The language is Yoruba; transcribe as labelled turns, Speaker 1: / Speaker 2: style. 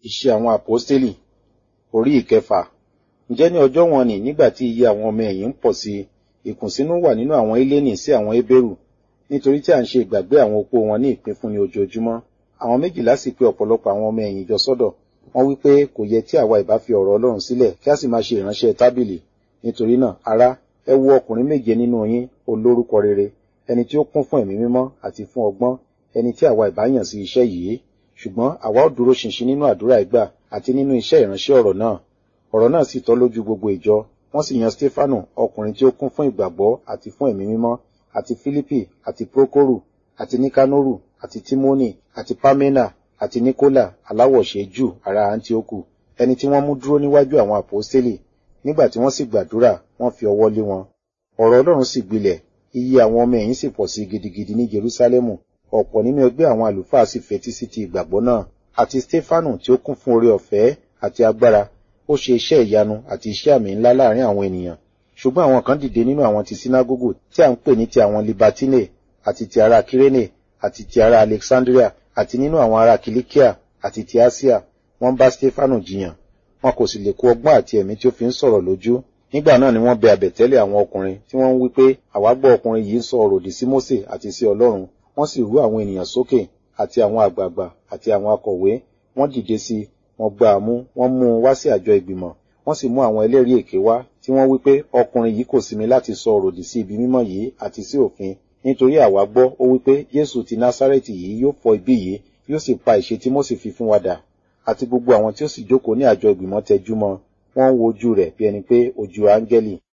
Speaker 1: Iṣẹ́ àwọn àpọ́stélì orí ìkẹfà. Ǹjẹ́ ní ọjọ́ wọn nì nígbà tí iye àwọn ọmọ ẹ̀yìn ń pọ̀ sí i, ìkùnsínú wà nínú àwọn Hélénì sí àwọn Hébérù, nítorí tí à ń ṣe ìgbàgbé àwọn opó wọn ní ìpínfúnni ojoojúmọ́. Àwọn méjìlá sì pe ọ̀pọ̀lọpọ̀ àwọn ọmọ ẹ̀yìn jọ sọ́dọ̀. Wọ́n wí pé kò yẹ tí àwa ìbá fi ọ̀rọ̀ Ọlọ́run sílẹ̀ kí a sì máa ṣe ìránṣẹ́ tábìlì. Nítorí náà, ará, ẹ wo ọkùnrin méje nínú yín olórúkọ rere, ẹni tí ó kún fún ẹ̀mí mímọ́ àti fún ọgbọ́n, ẹni tí àwa ìbá yàn sí iṣẹ́ yìí. Ṣùgbọ́n àwa ó dúró ṣinṣin nínú àdúrà ìgbà àti nínú iṣẹ́ ìránṣẹ́ ọ̀rọ̀ náà. Ọ̀rọ̀ náà sì tọ́ lójú gbogbo ìjọ. Wọ́n sì yan Stefanu, ọkùnrin tí ó kún fún ìgbàgbọ́ àti fún ẹ̀mí mímọ́, àti Fílípì, àti Prókórù, àti Níkánórù, àti Tímónì, àti Páménà, àti Níkólà, aláwọ̀ṣe Jù ará Áńtíókù, ẹni tí wọ́n mú dúró níwájú àwọn àpọ́stélì. Nígbà tí wọ́n sì gbàdúrà, wọ́n fi ọwọ́ lé wọn. Ọ̀rọ̀ Ọlọ́run sì gbilẹ̀, iye àwọn ọmọ ẹ̀yìn sì pọ̀ sí gidigidi ní Jerúsálẹ́mù. Ọ̀pọ̀ nínú ẹgbẹ́ àwọn àlùfáà sì fetí sí ti ìgbàgbọ́ náà. Àti Stefanu tí ó kún fún oore ọ̀fẹ́ àti agbára, ó ṣe iṣẹ́ ìyanu àti iṣẹ́ àmì ńlá láàrin àwọn ènìyàn. Ṣùgbọ́n àwọn kan dìde nínú àwọn ti sínágógù tí à ń pè ní ti àwọn Libatine, àti ti ará Kírénè, àti ti ará Alexandria, àti nínú àwọn ará Kìlíkíà, àti ti Asia, wọ́n bá Stefanu jiyàn. Wọn kò sì lè kó ọgbọ́n àti ẹ̀mí tí ó fi ń sọ̀rọ̀ lójú. Nígbà náà ni wọ́n bẹ àbẹ̀tẹ́lẹ̀ àwọn ọkùnrin tí wọ́n ń wí pé àwa gbọ́ ọkùnrin yìí ń sọ ọ̀rọ̀ òdì sí Mósè àti sí Ọlọ́run. Wọ́n sì rú àwọn ènìyàn sókè àti àwọn àgbààgbà àti àwọn akọ̀wé. Wọ́n dìde sí i, wọ́n gbá a mú, wọ́n mú un wá sí àjọ ìgbìmọ̀. Wọ́n sì mú àwọn ẹlẹ́rìí èké wá tí wọ́n wí pé ọkùnrin yìí kò sinmi láti sọ ọ̀rọ̀ òdì sí ibi mímọ́ yìí àti sí òfin. Nítorí àwa gbọ́, ó wí pé Jésù ti Násárẹ́tì yìí yóò fọ́ ibí yìí, yóò sì pa ìṣe tí Mósè fi fún wa dà. Àti gbogbo àwọn tí ó sì jókòó ní àjọ ìgbìmọ̀ tẹjú mọ́, wọ́n ń wo ojú rẹ̀ bí ẹni pé ojú áńgẹ́lì.